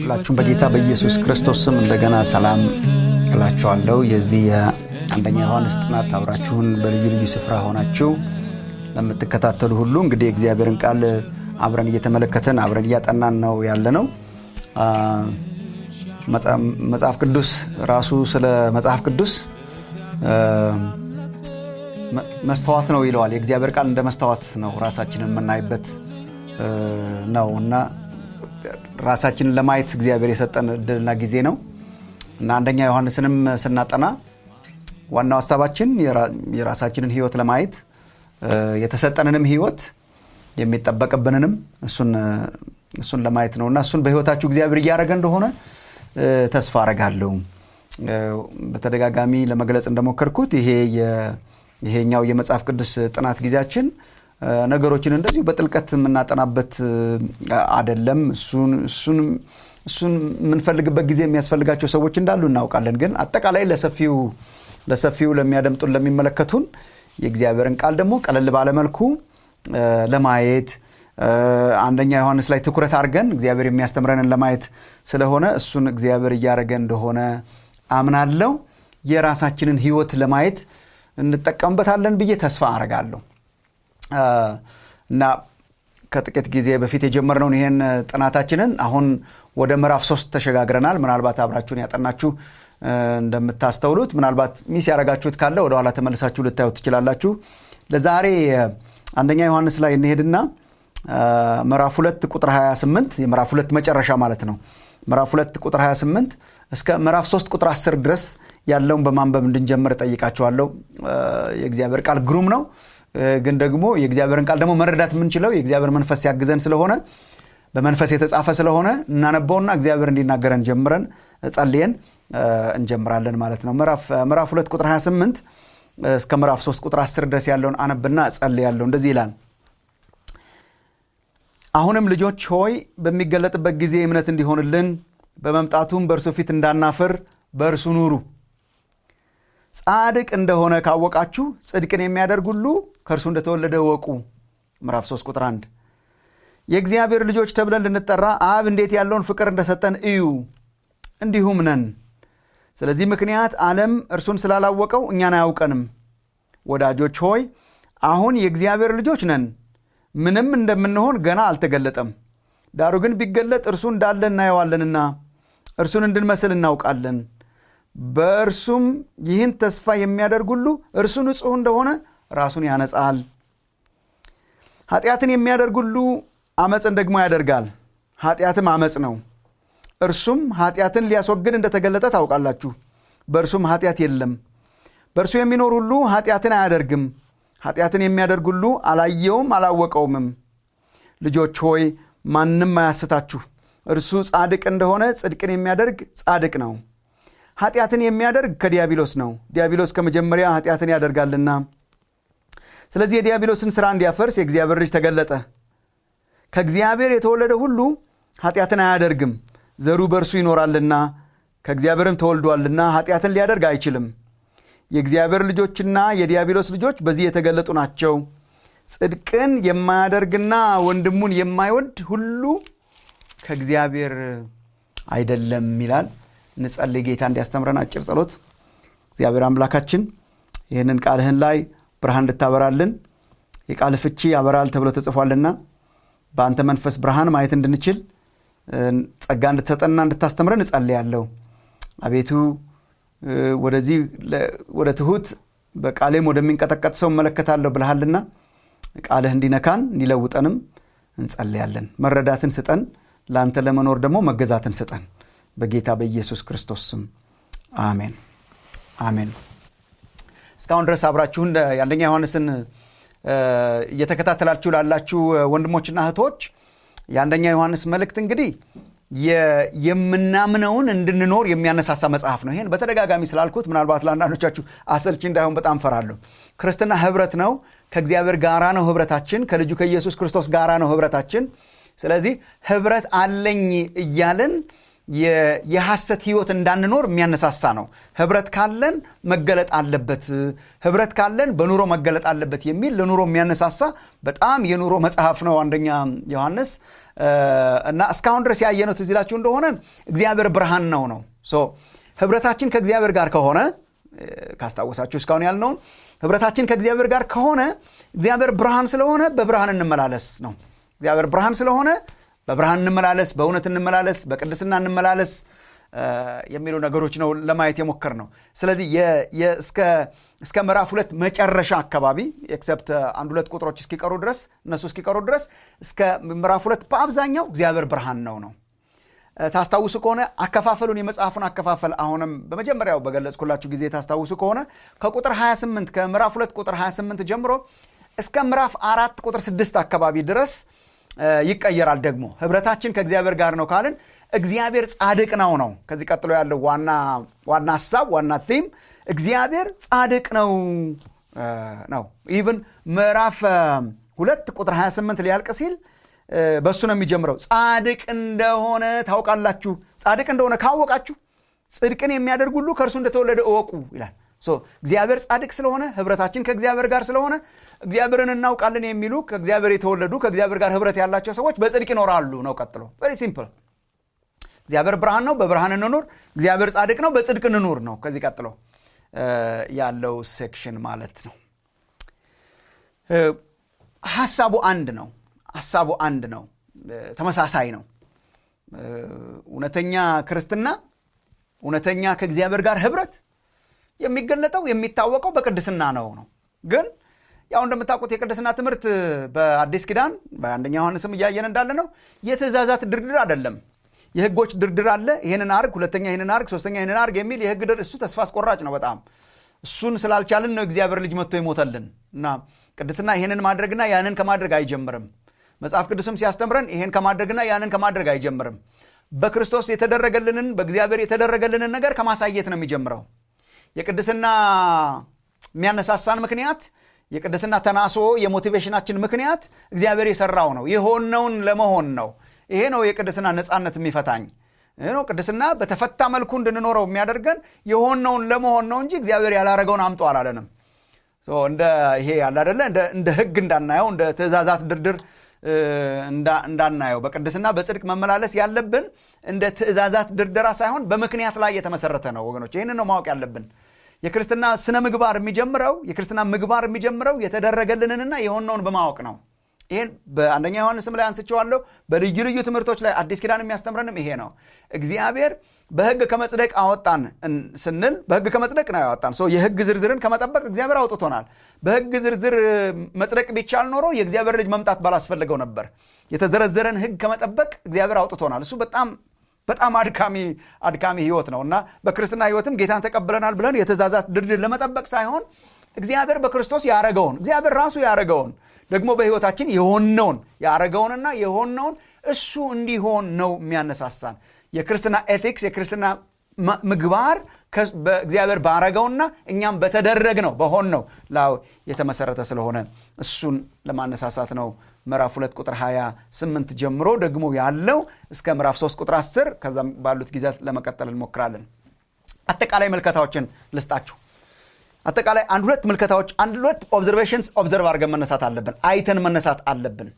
ሁላችሁም በጌታ በኢየሱስ ክርስቶስ ስም እንደገና ሰላም እላችኋለሁ። የዚህ የአንደኛ ዮሐንስ ጥናት አብራችሁን በልዩ ልዩ ስፍራ ሆናችሁ ለምትከታተሉ ሁሉ እንግዲህ የእግዚአብሔርን ቃል አብረን እየተመለከትን አብረን እያጠናን ነው ያለ ነው። መጽሐፍ ቅዱስ ራሱ ስለ መጽሐፍ ቅዱስ መስተዋት ነው ይለዋል። የእግዚአብሔር ቃል እንደ መስተዋት ነው፣ ራሳችንን የምናይበት ነው እና ራሳችንን ለማየት እግዚአብሔር የሰጠን እድልና ጊዜ ነው እና አንደኛ ዮሐንስንም ስናጠና ዋናው ሀሳባችን የራሳችንን ሕይወት ለማየት የተሰጠንንም ሕይወት የሚጠበቅብንንም እሱን ለማየት ነው እና እሱን በሕይወታችሁ እግዚአብሔር እያደረገ እንደሆነ ተስፋ አረጋለሁ። በተደጋጋሚ ለመግለጽ እንደሞከርኩት ይሄ ይሄኛው የመጽሐፍ ቅዱስ ጥናት ጊዜያችን ነገሮችን እንደዚሁ በጥልቀት የምናጠናበት አደለም። እሱን የምንፈልግበት ጊዜ የሚያስፈልጋቸው ሰዎች እንዳሉ እናውቃለን። ግን አጠቃላይ ለሰፊው ለሰፊው ለሚያደምጡን ለሚመለከቱን የእግዚአብሔርን ቃል ደግሞ ቀለል ባለመልኩ ለማየት አንደኛ ዮሐንስ ላይ ትኩረት አድርገን እግዚአብሔር የሚያስተምረንን ለማየት ስለሆነ እሱን እግዚአብሔር እያደረገ እንደሆነ አምናለሁ። የራሳችንን ሕይወት ለማየት እንጠቀምበታለን ብዬ ተስፋ አረጋለሁ እና ከጥቂት ጊዜ በፊት የጀመርነውን ይህን ጥናታችንን አሁን ወደ ምዕራፍ ሶስት ተሸጋግረናል። ምናልባት አብራችሁን ያጠናችሁ እንደምታስተውሉት ምናልባት ሚስ ያደረጋችሁት ካለ ወደኋላ ተመልሳችሁ ልታዩት ትችላላችሁ። ለዛሬ አንደኛ ዮሐንስ ላይ እንሄድና ምዕራፍ ሁለት ቁጥር 28 የምዕራፍ ሁለት መጨረሻ ማለት ነው። ምዕራፍ ሁለት ቁጥር 28 እስከ ምዕራፍ 3 ቁጥር 10 ድረስ ያለውን በማንበብ እንድንጀምር እጠይቃችኋለሁ። የእግዚአብሔር ቃል ግሩም ነው፣ ግን ደግሞ የእግዚአብሔርን ቃል ደግሞ መረዳት የምንችለው የእግዚአብሔር መንፈስ ሲያግዘን ስለሆነ በመንፈስ የተጻፈ ስለሆነ እናነበውና እግዚአብሔር እንዲናገረን ጀምረን ጸልየን እንጀምራለን ማለት ነው። ምዕራፍ 2 ቁጥር 28 እስከ ምዕራፍ 3 ቁጥር 10 ድረስ ያለውን አነብና ጸልያለሁ። እንደዚህ ይላል። አሁንም ልጆች ሆይ በሚገለጥበት ጊዜ እምነት እንዲሆንልን በመምጣቱም በእርሱ ፊት እንዳናፍር በእርሱ ኑሩ። ጻድቅ እንደሆነ ካወቃችሁ ጽድቅን የሚያደርግ ሁሉ ከእርሱ እንደተወለደ እወቁ። ምዕራፍ 3 ቁጥር 1 የእግዚአብሔር ልጆች ተብለን ልንጠራ አብ እንዴት ያለውን ፍቅር እንደሰጠን እዩ፣ እንዲሁም ነን። ስለዚህ ምክንያት ዓለም እርሱን ስላላወቀው እኛን አያውቀንም። ወዳጆች ሆይ አሁን የእግዚአብሔር ልጆች ነን፣ ምንም እንደምንሆን ገና አልተገለጠም። ዳሩ ግን ቢገለጥ እርሱ እንዳለ እናየዋለንና እርሱን እንድንመስል እናውቃለን። በእርሱም ይህን ተስፋ የሚያደርግ ሁሉ እርሱ ንጹሕ እንደሆነ ራሱን ያነጻል። ኃጢአትን የሚያደርግ ሁሉ አመፅን ደግሞ ያደርጋል፣ ኃጢአትም አመፅ ነው። እርሱም ኃጢአትን ሊያስወግድ እንደተገለጠ ታውቃላችሁ። በእርሱም ኃጢአት የለም። በእርሱ የሚኖር ሁሉ ኃጢአትን አያደርግም። ኃጢአትን የሚያደርግ ሁሉ አላየውም አላወቀውምም። ልጆች ሆይ ማንም አያስታችሁ። እርሱ ጻድቅ እንደሆነ ጽድቅን የሚያደርግ ጻድቅ ነው። ኃጢአትን የሚያደርግ ከዲያብሎስ ነው፣ ዲያብሎስ ከመጀመሪያ ኃጢአትን ያደርጋልና። ስለዚህ የዲያብሎስን ሥራ እንዲያፈርስ የእግዚአብሔር ልጅ ተገለጠ። ከእግዚአብሔር የተወለደ ሁሉ ኃጢአትን አያደርግም፣ ዘሩ በእርሱ ይኖራልና ከእግዚአብሔርም ተወልዷልና ኃጢአትን ሊያደርግ አይችልም። የእግዚአብሔር ልጆችና የዲያብሎስ ልጆች በዚህ የተገለጡ ናቸው። ጽድቅን የማያደርግና ወንድሙን የማይወድ ሁሉ ከእግዚአብሔር አይደለም ይላል። እንጸልይ። ጌታ እንዲያስተምረን አጭር ጸሎት። እግዚአብሔር አምላካችን ይህንን ቃልህን ላይ ብርሃን እንድታበራልን የቃል ፍቺ ያበራል ተብሎ ተጽፏልና በአንተ መንፈስ ብርሃን ማየት እንድንችል ጸጋ እንድትሰጠንና እንድታስተምረን እጸልያለሁ። አቤቱ ወደዚህ ወደ ትሁት በቃሌም ወደሚንቀጠቀጥ ሰው እመለከታለሁ ብልሃልና ቃልህ እንዲነካን እንዲለውጠንም እንጸልያለን። መረዳትን ስጠን፣ ለአንተ ለመኖር ደግሞ መገዛትን ስጠን። በጌታ በኢየሱስ ክርስቶስ ስም አሜን አሜን። እስካሁን ድረስ አብራችሁን የአንደኛ ዮሐንስን እየተከታተላችሁ ላላችሁ ወንድሞችና እህቶች የአንደኛ ዮሐንስ መልእክት እንግዲህ የምናምነውን እንድንኖር የሚያነሳሳ መጽሐፍ ነው። ይህን በተደጋጋሚ ስላልኩት ምናልባት ለአንዳንዶቻችሁ አሰልቺ እንዳይሆን በጣም ፈራለሁ። ክርስትና ህብረት ነው። ከእግዚአብሔር ጋራ ነው ህብረታችን። ከልጁ ከኢየሱስ ክርስቶስ ጋራ ነው ህብረታችን። ስለዚህ ህብረት አለኝ እያልን የሐሰት ህይወት እንዳንኖር የሚያነሳሳ ነው። ህብረት ካለን መገለጥ አለበት፣ ህብረት ካለን በኑሮ መገለጥ አለበት የሚል ለኑሮ የሚያነሳሳ በጣም የኑሮ መጽሐፍ ነው አንደኛ ዮሐንስ እና እስካሁን ድረስ ያየነው ትዝ ይላችሁ እንደሆነ እግዚአብሔር ብርሃን ነው ነው ህብረታችን ከእግዚአብሔር ጋር ከሆነ ካስታወሳችሁ እስካሁን ያልነውን ህብረታችን ከእግዚአብሔር ጋር ከሆነ እግዚአብሔር ብርሃን ስለሆነ በብርሃን እንመላለስ ነው። እግዚአብሔር ብርሃን ስለሆነ በብርሃን እንመላለስ፣ በእውነት እንመላለስ፣ በቅድስና እንመላለስ የሚሉ ነገሮች ነው ለማየት የሞከር ነው። ስለዚህ እስከ ምዕራፍ ሁለት መጨረሻ አካባቢ ኤክሰፕት አንድ ሁለት ቁጥሮች እስኪቀሩ ድረስ እነሱ እስኪቀሩ ድረስ እስከ ምዕራፍ ሁለት በአብዛኛው እግዚአብሔር ብርሃን ነው ነው ታስታውሱ ከሆነ አከፋፈሉን የመጽሐፉን አከፋፈል አሁንም በመጀመሪያው በገለጽኩላችሁ ጊዜ ታስታውሱ ከሆነ ከቁጥር 28 ከምዕራፍ 2 ቁጥር 28 ጀምሮ እስከ ምዕራፍ አራት ቁጥር 6 አካባቢ ድረስ ይቀየራል። ደግሞ ህብረታችን ከእግዚአብሔር ጋር ነው ካልን እግዚአብሔር ጻድቅ ነው ነው። ከዚህ ቀጥሎ ያለው ዋና ዋና ሀሳብ ዋና ቲም እግዚአብሔር ጻድቅ ነው ነው። ኢቭን ምዕራፍ ሁለት ቁጥር 28 ሊያልቅ ሲል በእሱ ነው የሚጀምረው። ጻድቅ እንደሆነ ታውቃላችሁ። ጻድቅ እንደሆነ ካወቃችሁ ጽድቅን የሚያደርግ ሁሉ ከእርሱ እንደተወለደ እወቁ ይላል። እግዚአብሔር ጻድቅ ስለሆነ ህብረታችን ከእግዚአብሔር ጋር ስለሆነ እግዚአብሔርን እናውቃለን የሚሉ ከእግዚአብሔር የተወለዱ ከእግዚአብሔር ጋር ህብረት ያላቸው ሰዎች በጽድቅ ይኖራሉ ነው። ቀጥሎ ቨሪ ሲምፕል። እግዚአብሔር ብርሃን ነው፣ በብርሃን እንኑር። እግዚአብሔር ጻድቅ ነው፣ በጽድቅ እንኑር ነው። ከዚህ ቀጥሎ ያለው ሴክሽን ማለት ነው። ሀሳቡ አንድ ነው። ሀሳቡ አንድ ነው። ተመሳሳይ ነው። እውነተኛ ክርስትና እውነተኛ ከእግዚአብሔር ጋር ህብረት የሚገለጠው የሚታወቀው በቅድስና ነው ነው ግን ያው እንደምታውቁት የቅድስና ትምህርት በአዲስ ኪዳን በአንደኛ ዮሐንስም እያየን እንዳለ ነው የትእዛዛት ድርድር አይደለም። የህጎች ድርድር አለ። ይህንን አርግ፣ ሁለተኛ ይህንን አርግ፣ ሶስተኛ ይህንን አርግ የሚል የህግ ድር እሱ ተስፋ አስቆራጭ ነው በጣም እሱን ስላልቻልን ነው እግዚአብሔር ልጅ መጥቶ ይሞተልን እና ቅድስና ይህንን ማድረግና ያንን ከማድረግ አይጀምርም። መጽሐፍ ቅዱስም ሲያስተምረን ይሄን ከማድረግና ያንን ከማድረግ አይጀምርም። በክርስቶስ የተደረገልንን በእግዚአብሔር የተደረገልንን ነገር ከማሳየት ነው የሚጀምረው። የቅድስና የሚያነሳሳን ምክንያት የቅድስና ተናሶ የሞቲቬሽናችን ምክንያት እግዚአብሔር የሰራው ነው። የሆነውን ለመሆን ነው። ይሄ ነው የቅድስና ነፃነት የሚፈታኝ ነው። ቅድስና በተፈታ መልኩ እንድንኖረው የሚያደርገን የሆነውን ለመሆን ነው እንጂ እግዚአብሔር ያላረገውን አምጦ አላለንም። እንደ ይሄ ያለ አደለ እንደ ህግ እንዳናየው እንደ ትእዛዛት ድርድር እንዳናየው በቅድስና በጽድቅ መመላለስ ያለብን እንደ ትእዛዛት ድርደራ ሳይሆን በምክንያት ላይ የተመሰረተ ነው ወገኖች። ይህንን ነው ማወቅ ያለብን። የክርስትና ስነ ምግባር የሚጀምረው የክርስትና ምግባር የሚጀምረው የተደረገልንንና የሆነውን በማወቅ ነው። ይህን በአንደኛ ዮሐንስም ላይ አንስቼዋለሁ። በልዩ ልዩ ትምህርቶች ላይ አዲስ ኪዳን የሚያስተምረንም ይሄ ነው። እግዚአብሔር በህግ ከመጽደቅ አወጣን ስንል በህግ ከመጽደቅ ነው ያወጣን። የህግ ዝርዝርን ከመጠበቅ እግዚአብሔር አውጥቶናል። በህግ ዝርዝር መጽደቅ ቢቻል ኖሮ የእግዚአብሔር ልጅ መምጣት ባላስፈለገው ነበር። የተዘረዘረን ህግ ከመጠበቅ እግዚአብሔር አውጥቶናል። እሱ በጣም በጣም አድካሚ አድካሚ ህይወት ነው እና በክርስትና ህይወትም ጌታን ተቀብለናል ብለን የትእዛዛት ድርድር ለመጠበቅ ሳይሆን እግዚአብሔር በክርስቶስ ያረገውን እግዚአብሔር ራሱ ያረገውን ደግሞ በህይወታችን የሆነውን ያረገውንና የሆነውን እሱ እንዲሆን ነው የሚያነሳሳን። የክርስትና ኤቲክስ የክርስትና ምግባር በእግዚአብሔር ባረገውና እኛም በተደረግ ነው በሆን ነው ላው የተመሰረተ ስለሆነ እሱን ለማነሳሳት ነው ምዕራፍ 2 ቁጥር 28 ጀምሮ ደግሞ ያለው እስከ ምዕራፍ 3 ቁጥር 10 ከዛም ባሉት ጊዜያት ለመቀጠል እንሞክራለን። አጠቃላይ ምልከታዎችን ልስጣችሁ። አጠቃላይ አንድ ሁለት ምልከታዎች አንድ ሁለት ኦብዘርቬሽንስ ኦብዘርቭ አድርገን መነሳት አለብን። አይተን መነሳት አለብን።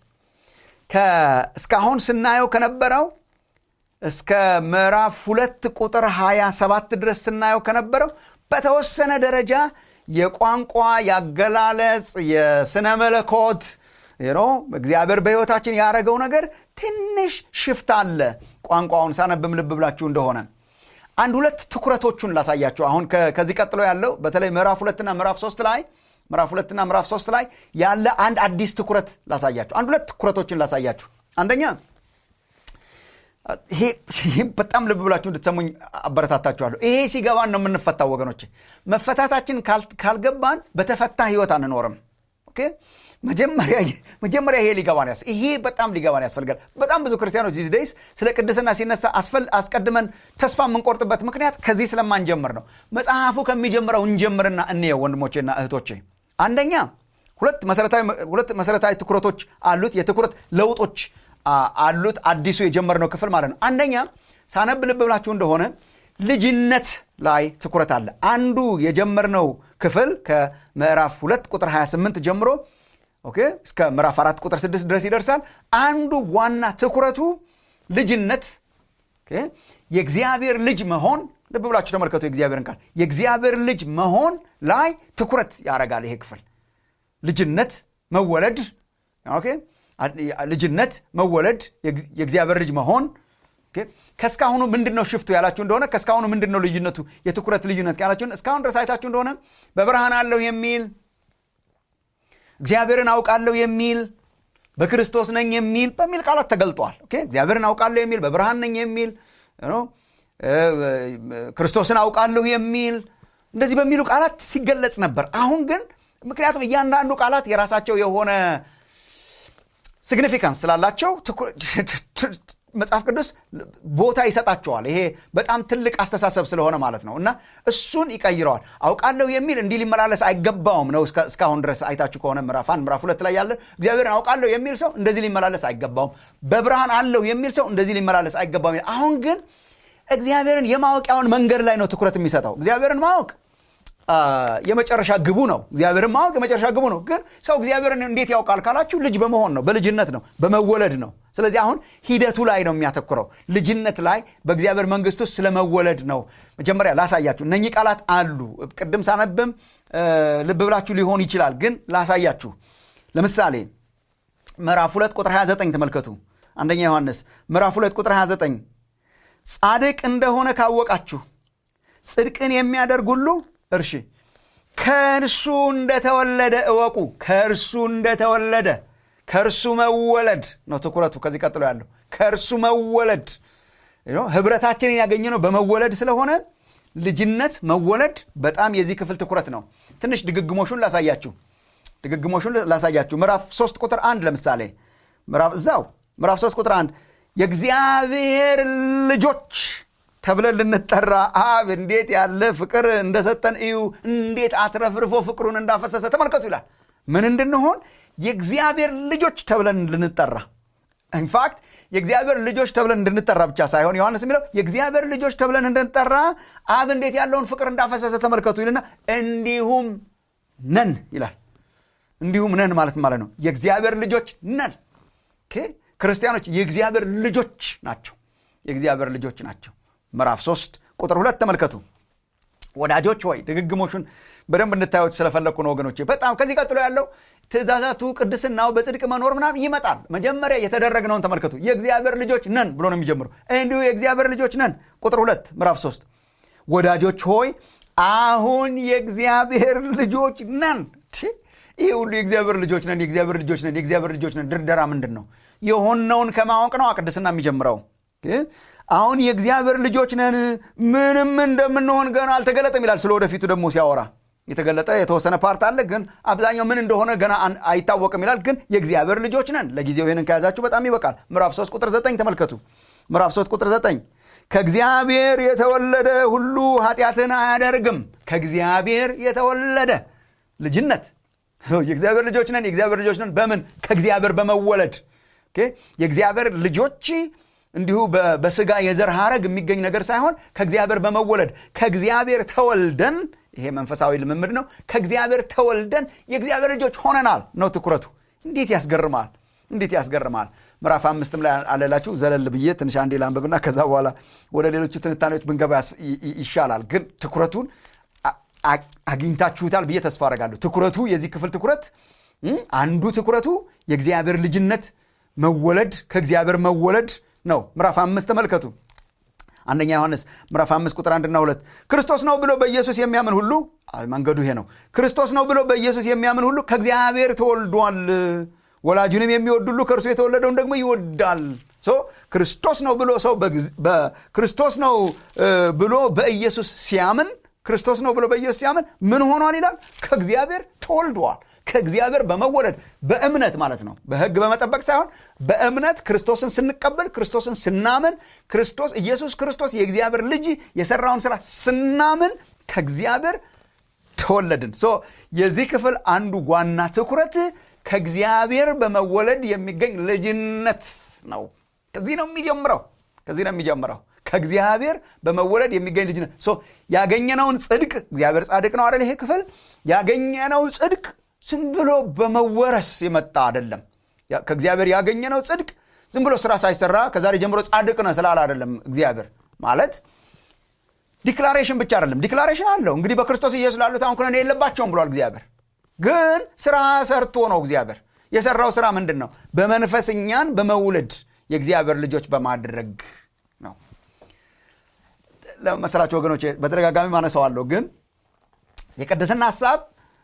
እስካሁን ስናየው ከነበረው እስከ ምዕራፍ ሁለት ቁጥር 27 ድረስ ስናየው ከነበረው በተወሰነ ደረጃ የቋንቋ ያገላለጽ የስነ መለኮት እግዚአብሔር በሕይወታችን ያደረገው ነገር ትንሽ ሽፍት አለ። ቋንቋውን ሳነብም ልብ ብላችሁ እንደሆነ አንድ ሁለት ትኩረቶቹን ላሳያችሁ። አሁን ከዚህ ቀጥሎ ያለው በተለይ ምዕራፍ ሁለትና ምዕራፍ ሶስት ላይ ምዕራፍ ሁለትና ምዕራፍ ሶስት ላይ ያለ አንድ አዲስ ትኩረት ላሳያችሁ። አንድ ሁለት ትኩረቶችን ላሳያችሁ። አንደኛ ይሄ በጣም ልብ ብላችሁ እንድትሰሙኝ አበረታታችኋለሁ። ይሄ ሲገባን ነው የምንፈታው ወገኖች። መፈታታችን ካልገባን በተፈታ ህይወት አንኖርም። ኦኬ መጀመሪያ ይሄ ሊገባን ያስ ይሄ በጣም ሊገባን ያስፈልጋል። በጣም ብዙ ክርስቲያኖች ዚስ ደይስ ስለ ቅድስና ሲነሳ አስቀድመን ተስፋ የምንቆርጥበት ምክንያት ከዚህ ስለማንጀምር ነው። መጽሐፉ ከሚጀምረው እንጀምርና እንየው ወንድሞቼና እህቶቼ። አንደኛ ሁለት መሰረታዊ ትኩረቶች አሉት፣ የትኩረት ለውጦች አሉት። አዲሱ የጀመርነው ክፍል ማለት ነው። አንደኛ ሳነብ ልብ ብላችሁ እንደሆነ ልጅነት ላይ ትኩረት አለ። አንዱ የጀመርነው ክፍል ከምዕራፍ ሁለት ቁጥር 28 ጀምሮ ኦኬ እስከ ምዕራፍ አራት ቁጥር ስድስት ድረስ ይደርሳል። አንዱ ዋና ትኩረቱ ልጅነት የእግዚአብሔር ልጅ መሆን ልብ ብላችሁ ተመልከቱ። የእግዚአብሔርን ቃል የእግዚአብሔር ልጅ መሆን ላይ ትኩረት ያደርጋል። ይሄ ክፍል ልጅነት መወለድ ልጅነት መወለድ የእግዚአብሔር ልጅ መሆን ከእስካሁኑ ምንድን ነው ሽፍቱ ያላችሁ እንደሆነ ከእስካሁኑ ምንድን ነው ልዩነቱ የትኩረት ልዩነት ያላችሁን እስካሁን ድረስ አይታችሁ እንደሆነ በብርሃን አለሁ የሚል እግዚአብሔርን አውቃለሁ የሚል በክርስቶስ ነኝ የሚል በሚል ቃላት ተገልጠዋል። እግዚአብሔርን አውቃለሁ የሚል በብርሃን ነኝ የሚል ክርስቶስን አውቃለሁ የሚል እንደዚህ በሚሉ ቃላት ሲገለጽ ነበር። አሁን ግን ምክንያቱም እያንዳንዱ ቃላት የራሳቸው የሆነ ሲግኒፊካንስ ስላላቸው መጽሐፍ ቅዱስ ቦታ ይሰጣቸዋል። ይሄ በጣም ትልቅ አስተሳሰብ ስለሆነ ማለት ነው እና እሱን ይቀይረዋል። አውቃለሁ የሚል እንዲህ ሊመላለስ አይገባውም ነው። እስካሁን ድረስ አይታችሁ ከሆነ ምዕራፍ አንድ ምዕራፍ ሁለት ላይ ያለ እግዚአብሔርን አውቃለሁ የሚል ሰው እንደዚህ ሊመላለስ አይገባውም። በብርሃን አለሁ የሚል ሰው እንደዚህ ሊመላለስ አይገባውም። አሁን ግን እግዚአብሔርን የማወቂያውን መንገድ ላይ ነው ትኩረት የሚሰጠው። እግዚአብሔርን ማወቅ የመጨረሻ ግቡ ነው። እግዚአብሔርን ማወቅ የመጨረሻ ግቡ ነው። ግን ሰው እግዚአብሔርን እንዴት ያውቃል ካላችሁ ልጅ በመሆን ነው፣ በልጅነት ነው፣ በመወለድ ነው። ስለዚህ አሁን ሂደቱ ላይ ነው የሚያተኩረው። ልጅነት ላይ በእግዚአብሔር መንግስት ውስጥ ስለመወለድ ነው። መጀመሪያ ላሳያችሁ። እነኚህ ቃላት አሉ። ቅድም ሳነብም ልብ ብላችሁ ሊሆን ይችላል፣ ግን ላሳያችሁ። ለምሳሌ ምዕራፍ 2 ቁጥር 29 ተመልከቱ። አንደኛ ዮሐንስ ምዕራፍ 2 ቁጥር 29 ጻድቅ እንደሆነ ካወቃችሁ ጽድቅን የሚያደርግ ሁሉ እርሺ ከእርሱ እንደተወለደ እወቁ። ከእርሱ እንደተወለደ ከእርሱ መወለድ ነው ትኩረቱ። ከዚህ ቀጥሎ ያለው ከእርሱ መወለድ ህብረታችንን ያገኘነው በመወለድ ስለሆነ ልጅነት መወለድ በጣም የዚህ ክፍል ትኩረት ነው። ትንሽ ድግግሞሹን ላሳያችሁ ድግግሞሹን ላሳያችሁ። ምዕራፍ 3 ቁጥር አንድ ለምሳሌ ምዕራፍ እዛው ምዕራፍ 3 ቁጥር አንድ የእግዚአብሔር ልጆች ተብለን ልንጠራ አብ እንዴት ያለ ፍቅር እንደሰጠን እዩ፣ እንዴት አትረፍርፎ ፍቅሩን እንዳፈሰሰ ተመልከቱ ይላል። ምን እንድንሆን የእግዚአብሔር ልጆች ተብለን ልንጠራ ኢንፋክት የእግዚአብሔር ልጆች ተብለን እንድንጠራ ብቻ ሳይሆን ዮሐንስ የሚለው የእግዚአብሔር ልጆች ተብለን እንድንጠራ አብ እንዴት ያለውን ፍቅር እንዳፈሰሰ ተመልከቱ ይልና እንዲሁም ነን ይላል። እንዲሁም ነን ማለት ማለት ነው የእግዚአብሔር ልጆች ነን። ክርስቲያኖች የእግዚአብሔር ልጆች ናቸው። የእግዚአብሔር ልጆች ናቸው። ምዕራፍ 3 ቁጥር ሁለት ተመልከቱ። ወዳጆች ሆይ ድግግሞሹን በደንብ እንድታዩት ስለፈለግኩ ነው ወገኖቼ። በጣም ከዚህ ቀጥሎ ያለው ትእዛዛቱ፣ ቅድስናው፣ በጽድቅ መኖር ምናምን ይመጣል። መጀመሪያ የተደረግነውን ተመልከቱ። የእግዚአብሔር ልጆች ነን ብሎ ነው የሚጀምሩ። እንዲሁ የእግዚአብሔር ልጆች ነን። ቁጥር ሁለት ምዕራፍ 3 ወዳጆች ሆይ አሁን የእግዚአብሔር ልጆች ነን። ይህ ሁሉ የእግዚአብሔር ልጆች ነን፣ የእግዚአብሔር ልጆች ነን፣ የእግዚአብሔር ልጆች ነን። ድርደራ ምንድን ነው? የሆነውን ከማወቅ ነው ቅድስና የሚጀምረው። አሁን የእግዚአብሔር ልጆች ነን፣ ምንም እንደምንሆን ገና አልተገለጠም ይላል። ስለ ወደፊቱ ደግሞ ሲያወራ የተገለጠ የተወሰነ ፓርት አለ፣ ግን አብዛኛው ምን እንደሆነ ገና አይታወቅም ይላል። ግን የእግዚአብሔር ልጆች ነን። ለጊዜው ይህንን ከያዛችሁ በጣም ይበቃል። ምዕራፍ 3 ቁጥር 9 ተመልከቱ። ምዕራፍ 3 ቁጥር 9 ከእግዚአብሔር የተወለደ ሁሉ ኃጢአትን አያደርግም። ከእግዚአብሔር የተወለደ ልጅነት የእግዚአብሔር ልጆች ነን። የእግዚአብሔር ልጆች ነን በምን? ከእግዚአብሔር በመወለድ የእግዚአብሔር ልጆች እንዲሁ በስጋ የዘር ሐረግ የሚገኝ ነገር ሳይሆን ከእግዚአብሔር በመወለድ ከእግዚአብሔር ተወልደን፣ ይሄ መንፈሳዊ ልምምድ ነው። ከእግዚአብሔር ተወልደን የእግዚአብሔር ልጆች ሆነናል ነው ትኩረቱ። እንዴት ያስገርማል! እንዴት ያስገርማል! ምዕራፍ አምስትም ላይ አለላችሁ። ዘለል ብዬ ትንሽ አንዴ ላንብብና ከዛ በኋላ ወደ ሌሎቹ ትንታኔዎች ብንገባ ይሻላል። ግን ትኩረቱን አግኝታችሁታል ብዬ ተስፋ አደርጋለሁ። ትኩረቱ የዚህ ክፍል ትኩረት አንዱ ትኩረቱ የእግዚአብሔር ልጅነት መወለድ ከእግዚአብሔር መወለድ ነው። ምዕራፍ አምስት ተመልከቱ። አንደኛ ዮሐንስ ምዕራፍ አምስት ቁጥር አንድና ሁለት ክርስቶስ ነው ብሎ በኢየሱስ የሚያምን ሁሉ መንገዱ ይሄ ነው። ክርስቶስ ነው ብሎ በኢየሱስ የሚያምን ሁሉ ከእግዚአብሔር ተወልዷል። ወላጁንም የሚወድ ሁሉ ከእርሱ የተወለደውን ደግሞ ይወዳል። ክርስቶስ ነው ብሎ ሰው ክርስቶስ ነው ብሎ በኢየሱስ ሲያምን ክርስቶስ ነው ብሎ በኢየሱስ ሲያምን ምን ሆኗል ይላል? ከእግዚአብሔር ተወልዷል። ከእግዚአብሔር በመወለድ በእምነት ማለት ነው። በሕግ በመጠበቅ ሳይሆን በእምነት ክርስቶስን ስንቀበል፣ ክርስቶስን ስናምን፣ ክርስቶስ ኢየሱስ ክርስቶስ የእግዚአብሔር ልጅ የሰራውን ስራ ስናምን ከእግዚአብሔር ተወለድን። የዚህ ክፍል አንዱ ዋና ትኩረት ከእግዚአብሔር በመወለድ የሚገኝ ልጅነት ነው። ከዚህ ነው የሚጀምረው። ከዚህ ነው የሚጀምረው። ከእግዚአብሔር በመወለድ የሚገኝ ልጅነት ያገኘነውን ጽድቅ እግዚአብሔር ጻድቅ ነው አይደል ይሄ ክፍል ያገኘነው ጽድቅ ዝም ብሎ በመወረስ የመጣ አይደለም ከእግዚአብሔር ያገኘነው ጽድቅ ዝም ብሎ ስራ ሳይሰራ ከዛሬ ጀምሮ ጻድቅ ነህ ስላለ አይደለም እግዚአብሔር ማለት ዲክላሬሽን ብቻ አይደለም ዲክላሬሽን አለው እንግዲህ በክርስቶስ ኢየሱስ ላሉት አሁን ኩነኔ የለባቸውም ብሏል እግዚአብሔር ግን ስራ ሰርቶ ነው እግዚአብሔር የሰራው ስራ ምንድን ነው በመንፈስ እኛን በመውለድ የእግዚአብሔር ልጆች በማድረግ ነው ለመሰላቸው ወገኖች በተደጋጋሚ ማነሰዋለሁ ግን የቅድስና ሀሳብ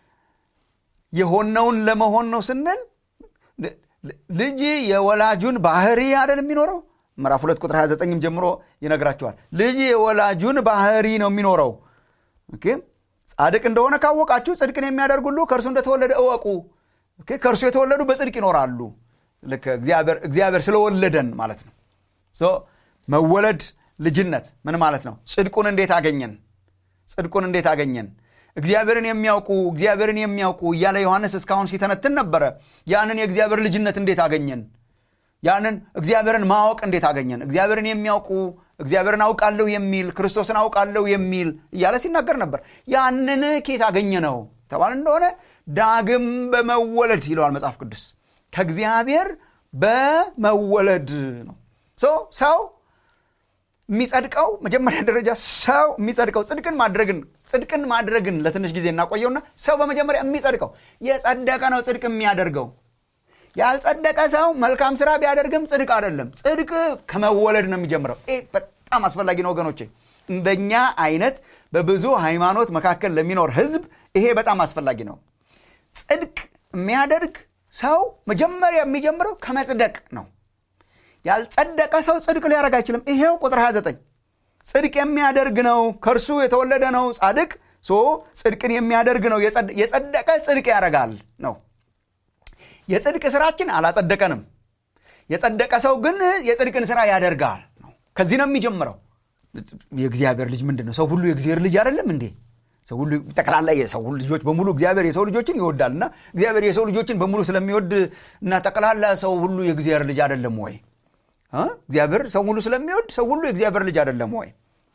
የሆነውን ለመሆን ነው ስንል ልጅ የወላጁን ባህሪ አይደል የሚኖረው ምዕራፍ ሁለት ቁጥር 29 ጀምሮ ይነግራቸዋል ልጅ የወላጁን ባህሪ ነው የሚኖረው ጻድቅ እንደሆነ ካወቃችሁ ጽድቅን የሚያደርግ ሁሉ ከእርሱ እንደተወለደ እወቁ ከእርሱ የተወለዱ በጽድቅ ይኖራሉ ልክ እግዚአብሔር ስለወለደን ማለት ነው መወለድ ልጅነት ምን ማለት ነው ጽድቁን እንዴት አገኘን ጽድቁን እንዴት አገኘን እግዚአብሔርን የሚያውቁ እግዚአብሔርን የሚያውቁ እያለ ዮሐንስ እስካሁን ሲተነትን ነበረ ያንን የእግዚአብሔር ልጅነት እንዴት አገኘን ያንን እግዚአብሔርን ማወቅ እንዴት አገኘን እግዚአብሔርን የሚያውቁ እግዚአብሔርን አውቃለሁ የሚል ክርስቶስን አውቃለሁ የሚል እያለ ሲናገር ነበር ያንን ኬት አገኘ ነው ተባል እንደሆነ ዳግም በመወለድ ይለዋል መጽሐፍ ቅዱስ ከእግዚአብሔር በመወለድ ነው ሰው የሚጸድቀው መጀመሪያ ደረጃ ሰው የሚጸድቀው ጽድቅን ማድረግን ጽድቅን ማድረግን ለትንሽ ጊዜ እናቆየውና ሰው በመጀመሪያ የሚጸድቀው የጸደቀ ነው ጽድቅ የሚያደርገው ያልጸደቀ ሰው መልካም ስራ ቢያደርግም ጽድቅ አይደለም ጽድቅ ከመወለድ ነው የሚጀምረው በጣም አስፈላጊ ነው ወገኖቼ እንደኛ አይነት በብዙ ሃይማኖት መካከል ለሚኖር ህዝብ ይሄ በጣም አስፈላጊ ነው ጽድቅ የሚያደርግ ሰው መጀመሪያ የሚጀምረው ከመጽደቅ ነው ያልጸደቀ ሰው ጽድቅ ሊያደርግ አይችልም ይሄው ቁጥር 29 ጽድቅ የሚያደርግ ነው ከእርሱ የተወለደ ነው ጻድቅ ጽድቅን የሚያደርግ ነው የጸደቀ ጽድቅ ያደርጋል ነው የጽድቅ ስራችን አላጸደቀንም የጸደቀ ሰው ግን የጽድቅን ስራ ያደርጋል ነው ከዚህ ነው የሚጀምረው የእግዚአብሔር ልጅ ምንድን ነው ሰው ሁሉ የእግዚአብሔር ልጅ አይደለም እንዴ ሰው ሁሉ ጠቅላላ የሰው ልጆች በሙሉ እግዚአብሔር የሰው ልጆችን ይወዳል እና እግዚአብሔር የሰው ልጆችን በሙሉ ስለሚወድ እና ጠቅላላ ሰው ሁሉ የእግዚአብሔር ልጅ አይደለም ወይ እግዚአብሔር ሰው ሁሉ ስለሚወድ ሰው ሁሉ የእግዚአብሔር ልጅ አይደለም ወይ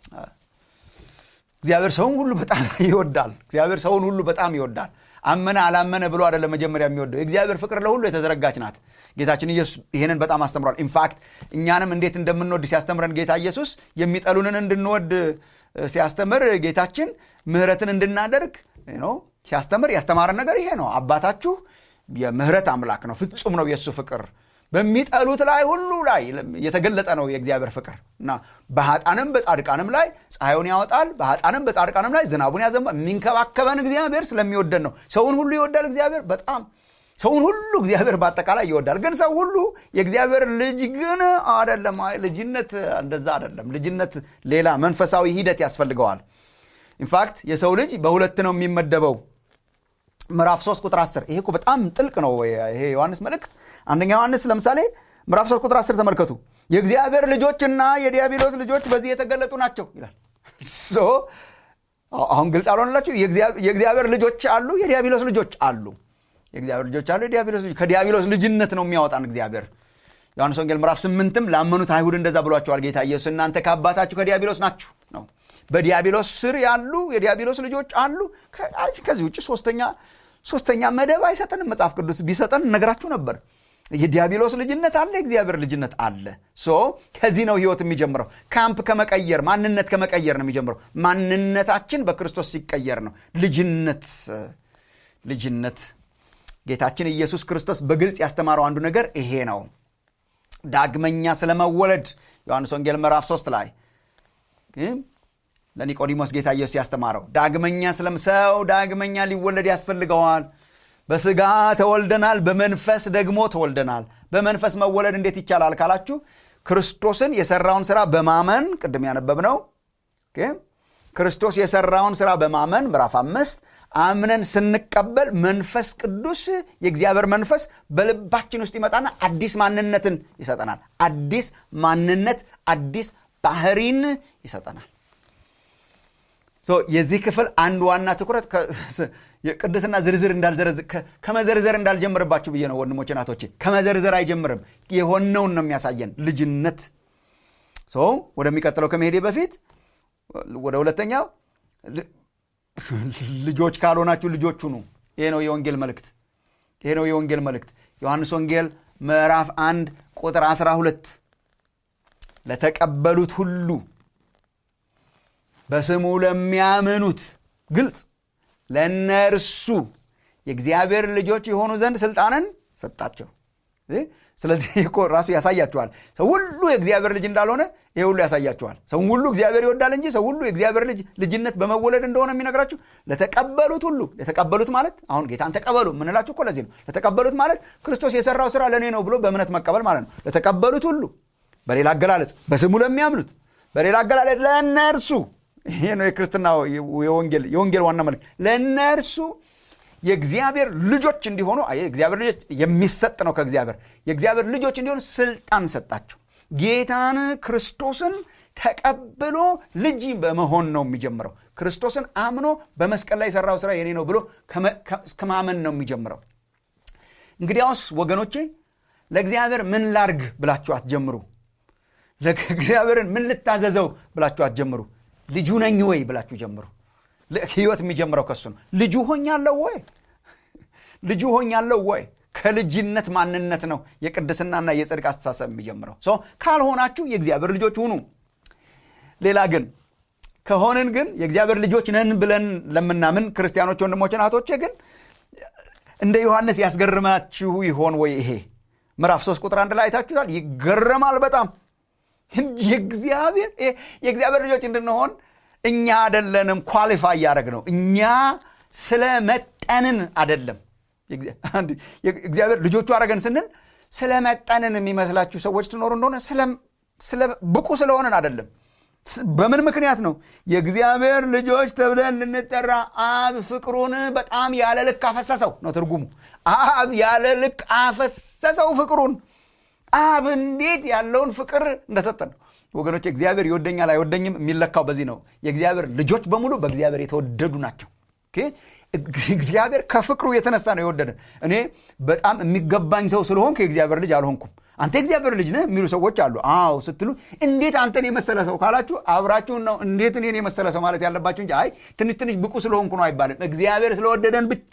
እግዚአብሔር ሰውን ሁሉ በጣም ይወዳል እግዚአብሔር ሰውን ሁሉ በጣም ይወዳል አመነ አላመነ ብሎ አይደለም መጀመሪያ የሚወደው የእግዚአብሔር ፍቅር ለሁሉ የተዘረጋች ናት ጌታችን ኢየሱስ ይህንን በጣም አስተምሯል ኢንፋክት እኛንም እንዴት እንደምንወድ ሲያስተምረን ጌታ ኢየሱስ የሚጠሉንን እንድንወድ ሲያስተምር ጌታችን ምህረትን እንድናደርግ ሲያስተምር ያስተማረን ነገር ይሄ ነው አባታችሁ የምህረት አምላክ ነው ፍጹም ነው የእሱ ፍቅር በሚጠሉት ላይ ሁሉ ላይ የተገለጠ ነው የእግዚአብሔር ፍቅር እና በሀጣንም በጻድቃንም ላይ ፀሐዩን ያወጣል በሀጣንም በጻድቃንም ላይ ዝናቡን ያዘንባል የሚንከባከበን እግዚአብሔር ስለሚወደን ነው ሰውን ሁሉ ይወዳል እግዚአብሔር በጣም ሰውን ሁሉ እግዚአብሔር በአጠቃላይ ይወዳል ግን ሰው ሁሉ የእግዚአብሔር ልጅ ግን አደለም ልጅነት እንደዛ አደለም ልጅነት ሌላ መንፈሳዊ ሂደት ያስፈልገዋል ኢንፋክት የሰው ልጅ በሁለት ነው የሚመደበው ምዕራፍ 3 ቁጥር 10 ይሄ እኮ በጣም ጥልቅ ነው ይሄ ዮሐንስ መልእክት አንደኛ ዮሐንስ ለምሳሌ ምዕራፍ 3 ቁጥር 10 ተመልከቱ የእግዚአብሔር ልጆችና የዲያብሎስ ልጆች በዚህ የተገለጡ ናቸው ይላል አሁን ግልጽ አልሆነላችሁ የእግዚአብሔር ልጆች አሉ የዲያብሎስ ልጆች አሉ የእግዚአብሔር ልጆች አሉ የዲያብሎስ ልጆች ከዲያብሎስ ልጅነት ነው የሚያወጣን እግዚአብሔር ዮሐንስ ወንጌል ምዕራፍ ስምንትም ላመኑት አይሁድ እንደዛ ብሏቸዋል ጌታ ኢየሱስ እናንተ ከአባታችሁ ከዲያብሎስ ናችሁ ነው በዲያብሎስ ስር ያሉ የዲያብሎስ ልጆች አሉ ከዚህ ውጭ ሶስተኛ ሶስተኛ መደብ አይሰጠንም መጽሐፍ ቅዱስ ቢሰጠን እነግራችሁ ነበር የዲያብሎስ ልጅነት አለ የእግዚአብሔር ልጅነት አለ ሶ ከዚህ ነው ህይወት የሚጀምረው ካምፕ ከመቀየር ማንነት ከመቀየር ነው የሚጀምረው ማንነታችን በክርስቶስ ሲቀየር ነው ልጅነት ልጅነት ጌታችን ኢየሱስ ክርስቶስ በግልጽ ያስተማረው አንዱ ነገር ይሄ ነው ዳግመኛ ስለመወለድ ዮሐንስ ወንጌል ምዕራፍ 3 ላይ ለኒቆዲሞስ ጌታ ኢየሱስ ያስተማረው ዳግመኛ ስለም ሰው ዳግመኛ ሊወለድ ያስፈልገዋል በስጋ ተወልደናል በመንፈስ ደግሞ ተወልደናል በመንፈስ መወለድ እንዴት ይቻላል ካላችሁ ክርስቶስን የሰራውን ስራ በማመን ቅድም ያነበብነው ክርስቶስ የሰራውን ስራ በማመን ምዕራፍ አምስት አምነን ስንቀበል መንፈስ ቅዱስ የእግዚአብሔር መንፈስ በልባችን ውስጥ ይመጣና አዲስ ማንነትን ይሰጠናል አዲስ ማንነት አዲስ ባህሪን ይሰጠናል የዚህ ክፍል አንድ ዋና ትኩረት ቅድስና ዝርዝር ከመዘርዘር እንዳልጀምርባችሁ ብዬ ነው ወንድሞች ናቶቼ ከመዘርዘር አይጀምርም የሆነውን ነው የሚያሳየን ልጅነት ሰው ወደሚቀጥለው ከመሄዴ በፊት ወደ ሁለተኛው ልጆች ካልሆናችሁ ልጆች ሁኑ። ይሄ ነው የወንጌል መልእክት። ይሄ ነው የወንጌል መልእክት። ዮሐንስ ወንጌል ምዕራፍ አንድ ቁጥር 12 ለተቀበሉት ሁሉ በስሙ ለሚያምኑት ግልጽ ለእነርሱ የእግዚአብሔር ልጆች የሆኑ ዘንድ ስልጣንን ሰጣቸው። ስለዚህ እኮ ራሱ ያሳያችኋል። ሰው ሁሉ የእግዚአብሔር ልጅ እንዳልሆነ ይሄ ሁሉ ያሳያችኋል። ሰው ሁሉ እግዚአብሔር ይወዳል እንጂ ሰው ሁሉ የእግዚአብሔር ልጅ ልጅነት በመወለድ እንደሆነ የሚነግራችሁ ለተቀበሉት ሁሉ ለተቀበሉት ማለት አሁን ጌታን ተቀበሉ የምንላችሁ እኮ ለዚህ ነው። ለተቀበሉት ማለት ክርስቶስ የሰራው ስራ ለእኔ ነው ብሎ በእምነት መቀበል ማለት ነው። ለተቀበሉት ሁሉ በሌላ አገላለጽ በስሙ ለሚያምኑት፣ በሌላ አገላለጽ ለእነርሱ ይሄ ነው የክርስትና የወንጌል ዋና መልክ ለእነርሱ የእግዚአብሔር ልጆች እንዲሆኑ እግዚአብሔር ልጆች የሚሰጥ ነው ከእግዚአብሔር የእግዚአብሔር ልጆች እንዲሆኑ ስልጣን ሰጣቸው። ጌታን ክርስቶስን ተቀብሎ ልጅ በመሆን ነው የሚጀምረው። ክርስቶስን አምኖ በመስቀል ላይ የሰራው ስራ የኔ ነው ብሎ ከማመን ነው የሚጀምረው። እንግዲያውስ ወገኖቼ ለእግዚአብሔር ምን ላርግ ብላችሁ አትጀምሩ። ለእግዚአብሔርን ምን ልታዘዘው ብላችሁ አትጀምሩ። ልጁ ነኝ ወይ ብላችሁ ጀምሩ። ህይወት የሚጀምረው ከሱ ነው። ልጁ ሆኛለሁ ወይ? ልጁ ሆኛለሁ ወይ? ከልጅነት ማንነት ነው የቅድስናና የጽድቅ አስተሳሰብ የሚጀምረው። ካልሆናችሁ የእግዚአብሔር ልጆች ሁኑ። ሌላ ግን ከሆንን ግን የእግዚአብሔር ልጆች ነን ብለን ለምናምን ክርስቲያኖች ወንድሞችን እህቶቼ ግን እንደ ዮሐንስ ያስገርማችሁ ይሆን ወይ? ይሄ ምዕራፍ ሶስት ቁጥር አንድ ላይ አይታችኋል። ይገረማል በጣም የእግዚአብሔር የእግዚአብሔር ልጆች እንድንሆን እኛ አደለንም ኳሊፋይ እያደረግ ነው። እኛ ስለ መጠንን አደለም። እግዚአብሔር ልጆቹ አረገን ስንል ስለ መጠንን የሚመስላችሁ ሰዎች ትኖሩ እንደሆነ ብቁ ስለሆንን አደለም። በምን ምክንያት ነው? የእግዚአብሔር ልጆች ተብለን ልንጠራ አብ ፍቅሩን በጣም ያለ ልክ አፈሰሰው ነው ትርጉሙ። አብ ያለ ልክ አፈሰሰው ፍቅሩን። አብ እንዴት ያለውን ፍቅር እንደሰጠን ነው ወገኖች። እግዚአብሔር ይወደኛል አይወደኝም የሚለካው በዚህ ነው። የእግዚአብሔር ልጆች በሙሉ በእግዚአብሔር የተወደዱ ናቸው። እግዚአብሔር ከፍቅሩ የተነሳ ነው የወደደን። እኔ በጣም የሚገባኝ ሰው ስለሆንኩ የእግዚአብሔር ልጅ አልሆንኩም። አንተ የእግዚአብሔር ልጅ ነህ የሚሉ ሰዎች አሉ። አዎ ስትሉ እንዴት አንተን የመሰለ ሰው ካላችሁ አብራችሁን ነው እንዴት እኔን የመሰለ ሰው ማለት ያለባችሁ እንጂ አይ ትንሽ ትንሽ ብቁ ስለሆንኩ ነው አይባልም። እግዚአብሔር ስለወደደን ብቻ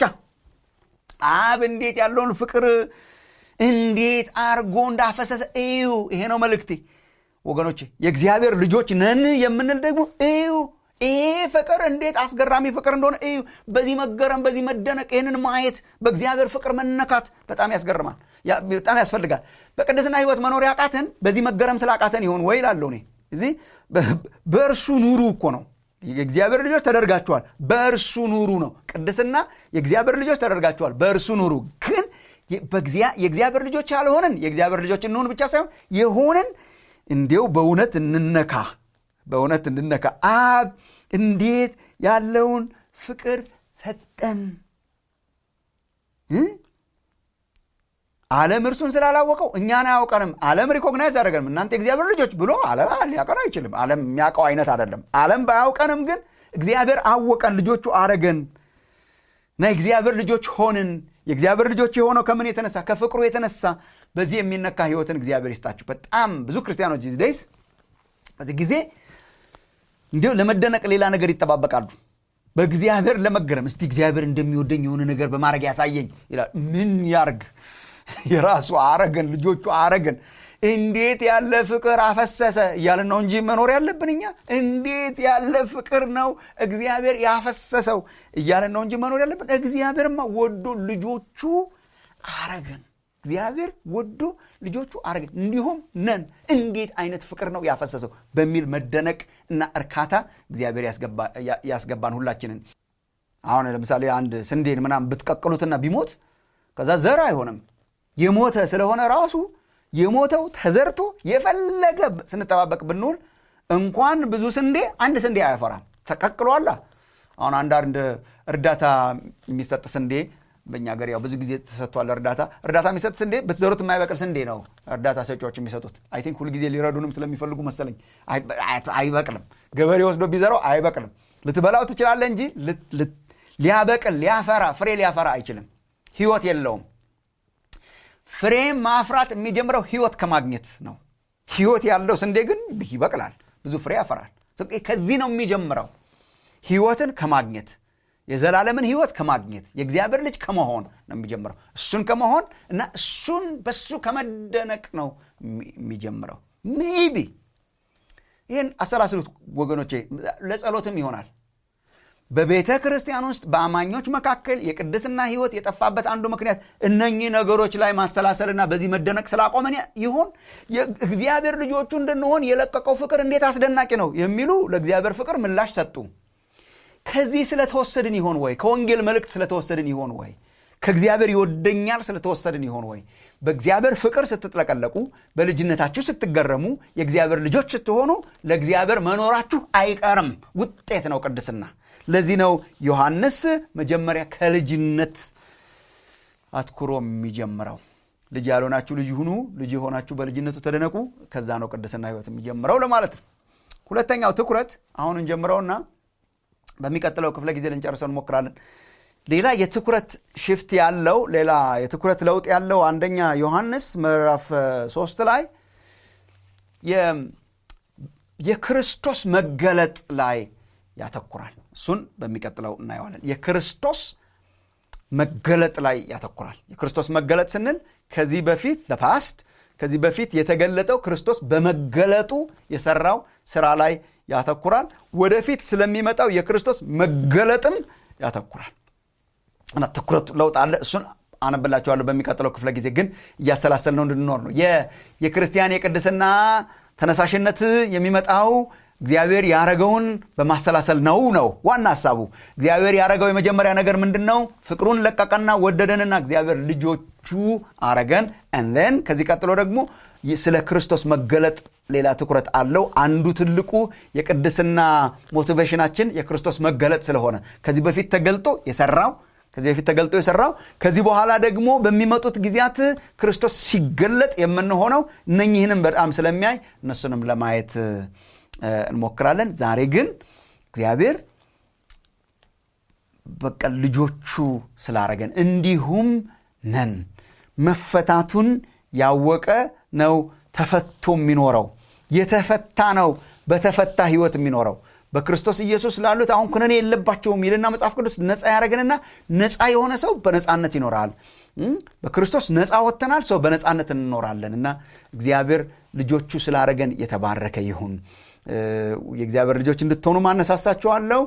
አብ እንዴት ያለውን ፍቅር እንዴት አርጎ እንዳፈሰሰ እዩ። ይሄ ነው መልእክቴ ወገኖቼ። የእግዚአብሔር ልጆች ነን የምንል ደግሞ እዩ ይሄ ፍቅር እንዴት አስገራሚ ፍቅር እንደሆነ እዩ። በዚህ መገረም፣ በዚህ መደነቅ፣ ይህንን ማየት፣ በእግዚአብሔር ፍቅር መነካት በጣም ያስገርማል፣ በጣም ያስፈልጋል። በቅድስና ሕይወት መኖር ያቃተን በዚህ መገረም ስላቃተን ይሆን ወይ ላለሁ እኔ እዚህ በእርሱ ኑሩ እኮ ነው። የእግዚአብሔር ልጆች ተደርጋችኋል፣ በእርሱ ኑሩ ነው። ቅድስና የእግዚአብሔር ልጆች ተደርጋችኋል፣ በእርሱ ኑሩ። ግን የእግዚአብሔር ልጆች ያልሆንን የእግዚአብሔር ልጆች እንሆን ብቻ ሳይሆን የሆንን እንዲው በእውነት እንነካ በእውነት እንድነካ አብ እንዴት ያለውን ፍቅር ሰጠን። ዓለም እርሱን ስላላወቀው እኛን አያውቀንም። ዓለም ሪኮግናይዝ አደረገንም። እናንተ የእግዚአብሔር ልጆች ብሎ ዓለም ሊያውቀን አይችልም። ዓለም የሚያውቀው አይነት አይደለም። ዓለም ባያውቀንም ግን እግዚአብሔር አወቀን፣ ልጆቹ አረገን እና የእግዚአብሔር ልጆች ሆንን። የእግዚአብሔር ልጆች የሆነው ከምን የተነሳ ከፍቅሩ የተነሳ። በዚህ የሚነካ ህይወትን እግዚአብሔር ይስጣችሁ። በጣም ብዙ ክርስቲያኖች ዚህ ደይስ በዚህ ጊዜ እንዲሁ ለመደነቅ ሌላ ነገር ይጠባበቃሉ። በእግዚአብሔር ለመገረም እስቲ እግዚአብሔር እንደሚወደኝ የሆነ ነገር በማድረግ ያሳየኝ ይላል። ምን ያርግ? የራሱ አረገን፣ ልጆቹ አረገን። እንዴት ያለ ፍቅር አፈሰሰ እያልን ነው እንጂ መኖር ያለብን እኛ እንዴት ያለ ፍቅር ነው እግዚአብሔር ያፈሰሰው እያልን ነው እንጂ መኖር ያለብን። እግዚአብሔርማ ወዶ ልጆቹ አረገን። እግዚአብሔር ወዶ ልጆቹ አረገን፣ እንዲሁም ነን። እንዴት አይነት ፍቅር ነው ያፈሰሰው በሚል መደነቅ እና እርካታ እግዚአብሔር ያስገባን ሁላችንን። አሁን ለምሳሌ አንድ ስንዴን ምናምን ብትቀቅሉትና ቢሞት ከዛ ዘር አይሆንም። የሞተ ስለሆነ ራሱ የሞተው ተዘርቶ የፈለገ ስንጠባበቅ ብንውል እንኳን ብዙ ስንዴ አንድ ስንዴ አያፈራም። ተቀቅሏላ። አሁን አንዳንድ እርዳታ የሚሰጥ ስንዴ በእኛ ሀገር ያው ብዙ ጊዜ ተሰጥቷል። እርዳታ እርዳታ የሚሰጥ ስንዴ ብትዘሩት የማይበቅል ስንዴ ነው እርዳታ ሰጪዎች የሚሰጡት። አይ ቲንክ ሁልጊዜ ሊረዱንም ስለሚፈልጉ መሰለኝ አይበቅልም። ገበሬ ወስዶ ቢዘራው አይበቅልም። ልትበላው ትችላለህ እንጂ ሊያበቅል ሊያፈራ ፍሬ ሊያፈራ አይችልም። ህይወት የለውም። ፍሬ ማፍራት የሚጀምረው ህይወት ከማግኘት ነው። ህይወት ያለው ስንዴ ግን ይበቅላል፣ ብዙ ፍሬ ያፈራል። ከዚህ ነው የሚጀምረው። ህይወትን ከማግኘት የዘላለምን ህይወት ከማግኘት የእግዚአብሔር ልጅ ከመሆን ነው የሚጀምረው። እሱን ከመሆን እና እሱን በሱ ከመደነቅ ነው የሚጀምረው። ሜቢ ይህን አሰላስሉት ወገኖቼ፣ ለጸሎትም ይሆናል። በቤተ ክርስቲያን ውስጥ በአማኞች መካከል የቅድስና ህይወት የጠፋበት አንዱ ምክንያት እነኚህ ነገሮች ላይ ማሰላሰልና በዚህ መደነቅ ስላቆመን ይሆን? እግዚአብሔር ልጆቹ እንድንሆን የለቀቀው ፍቅር እንዴት አስደናቂ ነው የሚሉ ለእግዚአብሔር ፍቅር ምላሽ ሰጡ። ከዚህ ስለተወሰድን ይሆን ወይ? ከወንጌል መልእክት ስለተወሰድን ይሆን ወይ? ከእግዚአብሔር ይወደኛል ስለተወሰድን ይሆን ወይ? በእግዚአብሔር ፍቅር ስትጥለቀለቁ፣ በልጅነታችሁ ስትገረሙ፣ የእግዚአብሔር ልጆች ስትሆኑ ለእግዚአብሔር መኖራችሁ አይቀርም። ውጤት ነው ቅድስና። ለዚህ ነው ዮሐንስ መጀመሪያ ከልጅነት አትኩሮ የሚጀምረው። ልጅ ያልሆናችሁ ልጅ ሁኑ፣ ልጅ የሆናችሁ በልጅነቱ ተደነቁ። ከዛ ነው ቅድስና ህይወት የሚጀምረው ለማለት ነው። ሁለተኛው ትኩረት አሁን እንጀምረውና በሚቀጥለው ክፍለ ጊዜ ልንጨርሰው እንሞክራለን። ሌላ የትኩረት ሽፍት ያለው ሌላ የትኩረት ለውጥ ያለው አንደኛ ዮሐንስ ምዕራፍ ሶስት ላይ የክርስቶስ መገለጥ ላይ ያተኩራል። እሱን በሚቀጥለው እናየዋለን። የክርስቶስ መገለጥ ላይ ያተኩራል። የክርስቶስ መገለጥ ስንል ከዚህ በፊት ፓስት ከዚህ በፊት የተገለጠው ክርስቶስ በመገለጡ የሰራው ስራ ላይ ያተኩራል። ወደፊት ስለሚመጣው የክርስቶስ መገለጥም ያተኩራል እና ትኩረቱ ለውጥ አለ። እሱን አነብላችኋለሁ በሚቀጥለው ክፍለ ጊዜ። ግን እያሰላሰል ነው እንድንኖር ነው። የክርስቲያን የቅድስና ተነሳሽነት የሚመጣው እግዚአብሔር ያረገውን በማሰላሰል ነው ነው ዋና ሀሳቡ። እግዚአብሔር ያረገው የመጀመሪያ ነገር ምንድን ነው? ፍቅሩን ለቀቀና ወደደንና እግዚአብሔር ልጆቹ አረገን። እንን ከዚህ ቀጥሎ ደግሞ ስለ ክርስቶስ መገለጥ ሌላ ትኩረት አለው። አንዱ ትልቁ የቅድስና ሞቲቬሽናችን የክርስቶስ መገለጥ ስለሆነ ከዚህ በፊት ተገልጦ የሰራው ከዚህ በፊት ተገልጦ የሰራው ከዚህ በኋላ ደግሞ በሚመጡት ጊዜያት ክርስቶስ ሲገለጥ የምንሆነው እነኚህንም በጣም ስለሚያይ እነሱንም ለማየት እንሞክራለን። ዛሬ ግን እግዚአብሔር በቃ ልጆቹ ስላረገን እንዲሁም ነን። መፈታቱን ያወቀ ነው ተፈቶ የሚኖረው። የተፈታ ነው በተፈታ ህይወት የሚኖረው። በክርስቶስ ኢየሱስ ላሉት አሁን ኩነኔ የለባቸውም ይልና መጽሐፍ ቅዱስ ነፃ ያደረገንና ነፃ የሆነ ሰው በነፃነት ይኖራል። በክርስቶስ ነፃ ወጥተናል። ሰው በነፃነት እንኖራለን እና እግዚአብሔር ልጆቹ ስላረገን የተባረከ ይሁን። የእግዚአብሔር ልጆች እንድትሆኑ ማነሳሳችኋለሁ።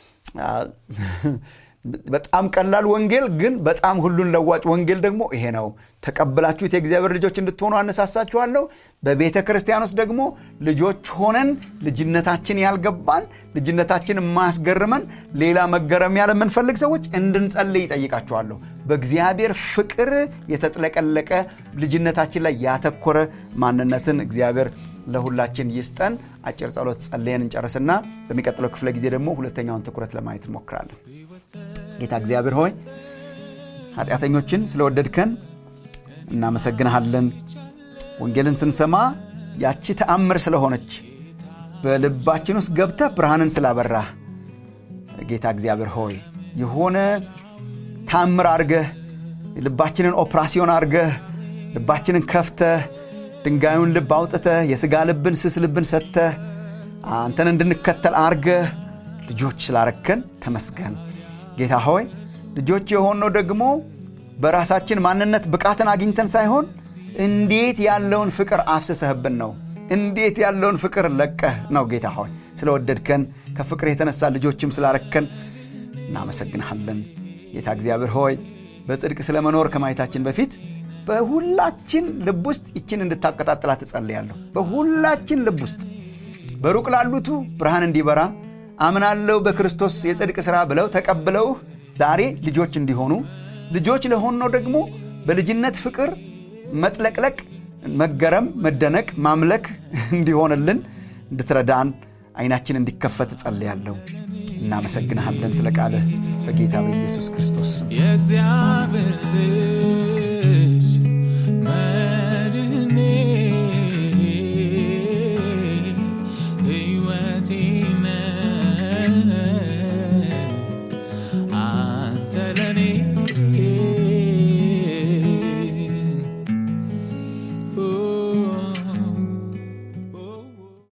በጣም ቀላል ወንጌል ግን በጣም ሁሉን ለዋጭ ወንጌል ደግሞ ይሄ ነው። ተቀብላችሁት የእግዚአብሔር ልጆች እንድትሆኑ አነሳሳችኋለሁ። በቤተ ክርስቲያን ውስጥ ደግሞ ልጆች ሆነን ልጅነታችን ያልገባን ልጅነታችን የማያስገርመን ሌላ መገረም ያለ የምንፈልግ ሰዎች እንድንጸልይ ይጠይቃችኋለሁ። በእግዚአብሔር ፍቅር የተጥለቀለቀ ልጅነታችን ላይ ያተኮረ ማንነትን እግዚአብሔር ለሁላችን ይስጠን። አጭር ጸሎት ጸልየን እንጨርስና በሚቀጥለው ክፍለ ጊዜ ደግሞ ሁለተኛውን ትኩረት ለማየት እንሞክራለን። ጌታ እግዚአብሔር ሆይ ኃጢአተኞችን ስለወደድከን እናመሰግንሃለን። ወንጌልን ስንሰማ ያቺ ተአምር ስለሆነች በልባችን ውስጥ ገብተህ ብርሃንን ስላበራህ ጌታ እግዚአብሔር ሆይ የሆነ ተአምር አርገህ ልባችንን ኦፕራሲዮን አርገህ ልባችንን ከፍተህ ድንጋዩን ልብ አውጥተህ የሥጋ ልብን ስስ ልብን ሰጥተህ አንተን እንድንከተል አርገህ ልጆች ስላረከን ተመስገን። ጌታ ሆይ ልጆች የሆነው ደግሞ በራሳችን ማንነት ብቃትን አግኝተን ሳይሆን እንዴት ያለውን ፍቅር አፍስሰህብን ነው። እንዴት ያለውን ፍቅር ለቀህ ነው። ጌታ ሆይ ስለወደድከን ከፍቅር የተነሳ ልጆችም ስላረከን እናመሰግንሃለን። ጌታ እግዚአብሔር ሆይ በጽድቅ ስለመኖር ከማየታችን በፊት በሁላችን ልብ ውስጥ ይችን እንድታቀጣጥላት እጸልያለሁ። በሁላችን ልብ ውስጥ በሩቅ ላሉቱ ብርሃን እንዲበራ አምናለው በክርስቶስ የጽድቅ ሥራ ብለው ተቀብለውህ ዛሬ ልጆች እንዲሆኑ ልጆች ለሆነው ደግሞ በልጅነት ፍቅር መጥለቅለቅ፣ መገረም፣ መደነቅ፣ ማምለክ እንዲሆንልን እንድትረዳን ዓይናችን እንዲከፈት እጸልያለሁ። እናመሰግንሃለን ስለ ቃልህ በጌታ በኢየሱስ ክርስቶስ ስም። የእግዚአብሔር ልጅ